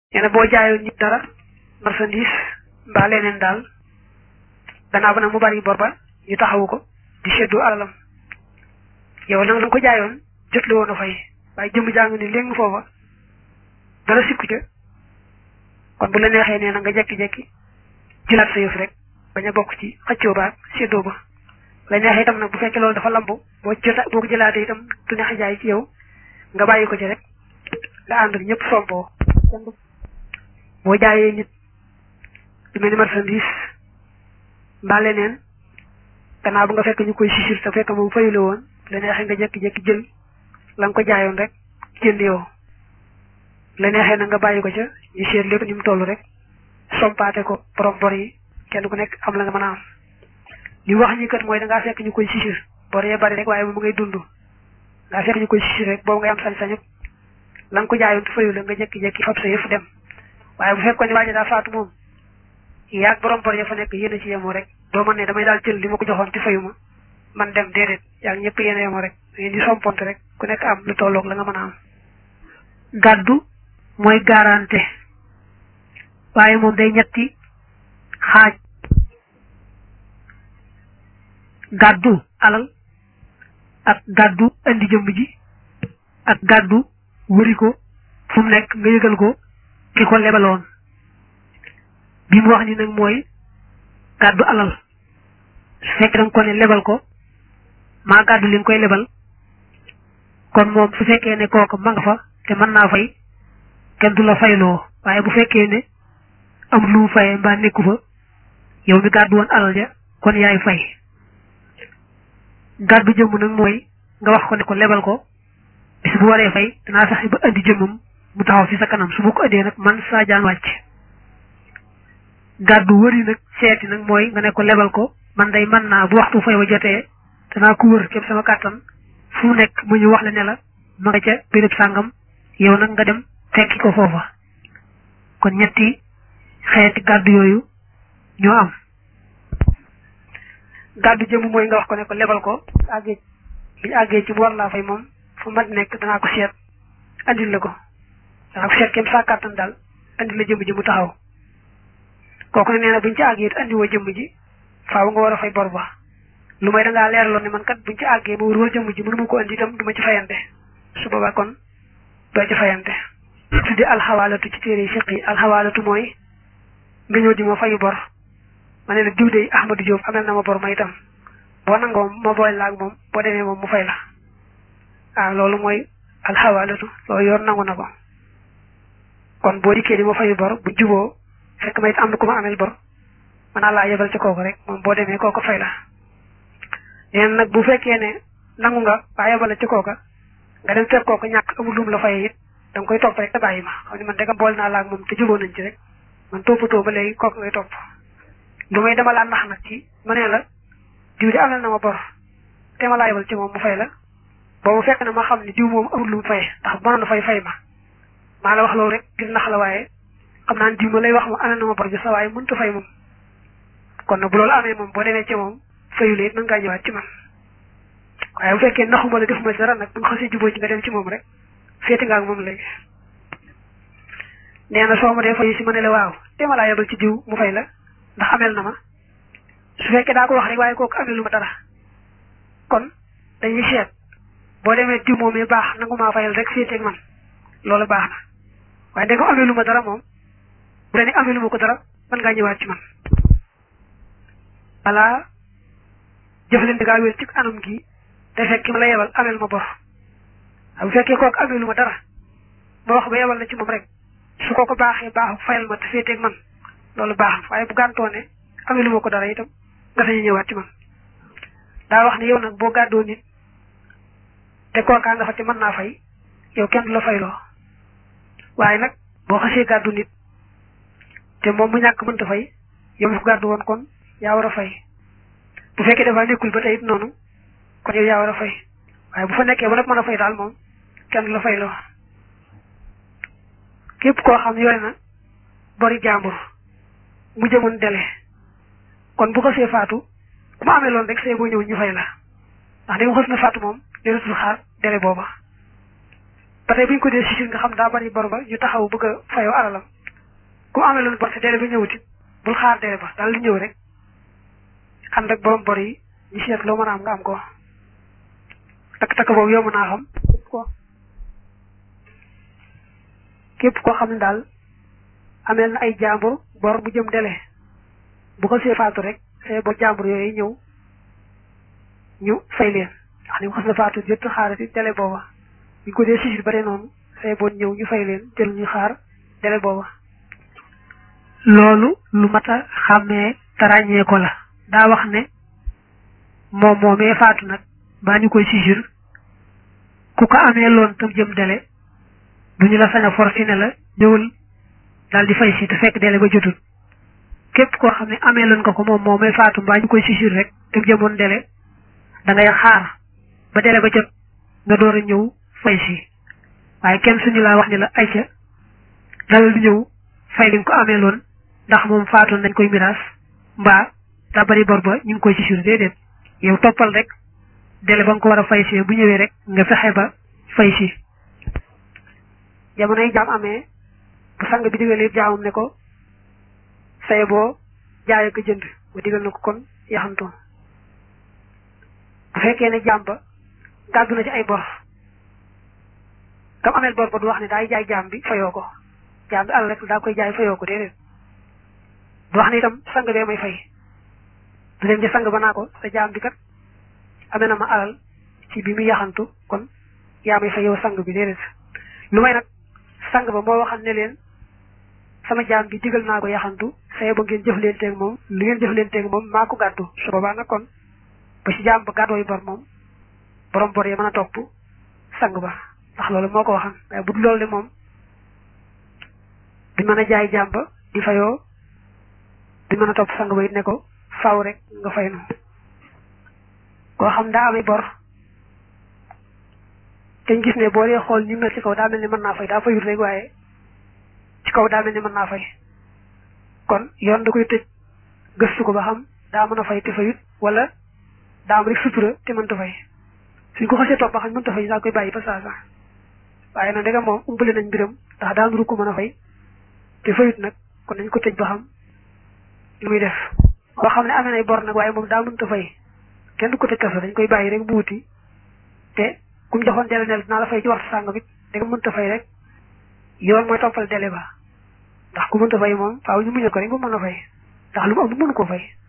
nee na boo jaayoon nit dara marchandise mbaa leneen daal gannaaw ba nag mu bari bor ba ñu taxawu ko di séddoo alalam yow nag la nga ko jaayoon jot li woon a fay waaye jëmm jàng ni léegi foofa dara sikku ca kon bu la neexee nee na nga jekki-jekki jëlaat sa yëf rek bañ a bokk ci xëccoo ba séddoo ba la neexee itam nag bu fekkee loolu dafa lambu boo jota boo ko jëlaatee itam du neex a jaay ci yow nga bàyyi ko ci rek nga ànd ak ñëpp sompoo boo jaayee nit lu mel ni marchandise mbaa leneen gannaaw bu nga fekk ñu koy sisir te fekk moom fayule woon la neexee nga jekki-jekki jël la nga ko jaayoon rek jënd yow la neexee na nga bàyyi ko ca ñu seet lépp ni mu toll rek sompaate ko borom bor yi kenn ku nekk am la nga mën a am li wax ñi kat mooy da ngaa fekk ñu koy sisir bor yee bari rek waaye moom ngay dund ngaa fekk ñu koy sisir rek boobu ngay am sañ-sañu la nga ko jaayoon te fayu la nga jekki-jekki fab sa yëf dem waaye bu fekkoon ne waaja daa faatu moom yaag borom bor ya fa nekk yéen a ci yemoo rek doo mën ne damay daal jël li ma ko joxoon te fayu ma man dem déedéet yaag ñëpp yéen a yemoo rek ngeen di somponte rek ku nekk am lu tolloog la nga mën a am gàddu mooy garanté waaye moom day ñetti xaaj gàddu alal ak gàddu andi jëmb ji ak gàddu wëri ko fu mu nekk nga yëgal ko ki ko lebaloon bi mu wax ni nag mooy gàddu alal su fekk danga ko ne lebal ko maa gàddu li nga koy lebal kon moom su fekkee ne kooku ma nga fa te mën naa fay kenn du la fayloo waaye bu fekkee ne amul lu mu fayee mbaa nekku fa yow mi gàddu woon alal ja kon yaay fay gàddu jëmm nag mooy nga wax ko ne ko lebal ko bis bu waree fay danaa fexe ba andi jëmmam mu taxaw ci sa kanam su ma ko andee nag man saa jaan wàcc gàddu wëri nag seeti nag mooy nga ne ko lebal ko man day mën naa bu waxtu fay wa jotee danaa ko wër képp sama kàttan fu mu nekk mu ñu wax la ne la ma nga ca béréb sàngam yow nag nga dem fekki ko foofa kon ñetti xeeti gàddu yooyu ñoo am gàddu jëmm mooy nga wax ko ne ko lebal ko àggee bi àggee ci bu war laa fay moom fu mat nekk danaa ko seet andil la ko danaa ko seet kem saa kàttan daal andil la jëmm ji mu taxaw kooku ne nee na buñ ci àggee it andiwoo jëmm ji faaw nga war a fay bor ba lu may dangaa leeraloon ne man kat buñ ci àggee ma wër jëmm ji mënuma ko andi itam du ma ci fayante su boobaa kon doo ci fayante tuddi alxawaalatu ci téere fiq yi alxawaalatu mooy nga ñëw di ma fayu bor ma ne la diw de Ahmadou Diop amel na ma bor ma itam boo nangoo ma boole la ak moom boo demee moom mu fay la ah loolu mooy alxawaalatu loolu yoon nangu na ko kon boo dikkee di ma fayu bor bu juboo fekk ma it am na ku ma amel bor mën naa laa yebal ci kooku rek moom boo demee kooku fay la neen nag bu fekkee ne nangu nga waa yebal ci kooka nga dem fekk kooku ñàkk amul lum la fayee it da nga koy topp rek te bàyyi ma xam ne man dëgg boole naa la ak moom te juboo nañ ci rek man toppatoo ba léegi kooku ngay topp lu may dama laa nax nag ci ma ne la diw di amel na ma bor te ma laa yebal ci moom mu fay la boobu fekk na ma xam ne diw moom amul lu mu fay ndax mënoon na fay fay ma maa la wax loolu rek ngir nax la waaye xam naa ne diw ma lay wax moom amel na ma bor bi sa waaye mënut a fay moom kon nag bu loolu amee moom boo demee ci moom fayule it mën ngaa ñëwaat ci man waaye bu fekkee naxuma la defuma ci dara nag bu nga xasee juboo ci nga dem ci moom rek féeti nga ak moom léegi nee na soo ma dee fayu si ma ne la waaw te ma laa yebal ci diw mu fay la ndax amel na ma su fekkee daa ko wax rek waaye kooku amelu ma dara kon dañuy seet boo demee diw moom yi baax nangu maa fayal rek féeteeg man loolu baax na waaye da ko amelu ma dara moom bu dee ne amelu ma ko dara mën ngaa ñëwaat ci man voilà jëflante gaa wér ci anam gi te fekk ki ma la yebal amel ma bor bu fekkee kooku amelu ma dara ma wax ba yebal la ci moom rek su ko ko baaxee baaxu fayal ma te féeteeg man loolu baax na waaye bu gàntoo ne amelu ma ko dara itam nga sañu ñëwaat ci man daa wax ne yow nag boo gàddoo nit te kookaa nga fa te mën naa fay yow kenn du la fayloo waaye nag boo xasee gàddu nit te moom mu ñàkk mënta fay yow mu gàddu woon kon yaa war a fay bu fekkee dafa nekkul ba tey it noonu kon yow yaa war a fay waaye bu fa nekkee ba nag mën a fay daal moom kenn du la fayloo képp koo xam yore na bori jàmbur mu jëmoon dele kon bu ko see faatu ku ma amee loon rek see boo ñëw ñu fay la ndax dañu xës na faatu moom deletul xaar dele booba ba tey bu ñu ko dee sisir nga xam daa bari bor ba ñu taxaw bëgg a fayoo alalam ku amee loolu bor te délai ba ñëwutit bul xaar délai ba daal di ñëw rek xam rek borom bor yi ñu seet loo mën a am nga am ko takk takk boobu yomb naa xam ko képp koo xam ne daal ameel na ay jàmbur bor bu jëm délai bu ko see faatu rek see bor jàmbur yooyu ñëw ñu fay leen wax ni mu xas na faatu jot xaarati délai booba ñu ko dee sisir bare noonu say bon ñëw ñu fay leen jël ñu xaar délai booba loolu lu mat a xàmmee te ràññee ko la daa wax ne moom moomee faatu nag baa ñu koy sisir ku ko amee loon tam jëm délai du ñu la sañ a forcé ne la ñëwul daal di fay si te fekk délai ba jotul képp koo xam ne amee loon nga ko moom moomee faatu mbaa ñu koy sisir rek te jëmoon délai da ngay xaar ba délai ba jot nga door a ñëw fay si waaye kenn suñu laa wax ni la ayca dalal di ñëw fay li nga ko amee loon ndax moom faatoon nañ koy miraas mbaa daa bari bor ba ñu ngi koy sisir déedéet yow toppal rek délai ba nga ko war a fay si bu ñëwee rek nga fexe ba fay si jamonoy jaam amee bu sang bi digalee jaamam ne ko saye boo jaayee ko jënd ba digal na ko kon yaxantu bu fekkee ne jaam ba gàddu na ci ay bor kam ameel bor ba du wax ne daay jaay jaam bi fayoo ko jaam bi àll rek daa koy jaay fayoo ko déedéet du wax ne itam sang bee may fay du dem ci sang ba naa ko sa jaam bi kat amee na ma alal ci bi muy yaxantu kon yaa may fay yow sang bi déedéet lu may nag sang ba moo waxal ne leen sama jaam bi digal naa ko yaxantu saye ba ngeen jëflanteeg moom lu ngeen jëflanteeg moom maa ko gàddu su boobaa nag kon ba ci jaam ba gàddooy bor moom borom bor yi mën a topp sang ba ndax loolu moo ko waxan waaye bu dul loolu de moom di mën a jaay jaam ba di fayoo di mën a topp sang ba it ne ko faw rek nga fay nu koo xam daa amee bor te ñu gis ne boo dee xool ni mel ci kaw daa mel ni mën naa fay daa fayut rek waaye ci kaw daa mel ni mën naa fay kon yoon da koy tëj gëstu ko ba xam daa mën a fay te fayut wala daa am rek sutura te mënta fay suñ ko xasee topp ba xam mënta fay daa koy bàyyi ba saa saa waaye nag ndegam moom umbale nañ mbiram ndax daa nuru ko mën a fay te fayut nag kon nañ ko tëj ba xam lu muy def koo xam ne amee nay bor nag waaye moom daa mënta fay kenn du ko tëj kaso dañ koy bàyyi rek bu wuti te ku mu joxoon délai nel dinaa la fay ci waxtu sàngam it da nga mënta fay rek yoon mooy toppal délai ba ndax ku mënta fay moom faaw ñu muñal ko rek ba mën a fay ndax lu mu am mënu ko fay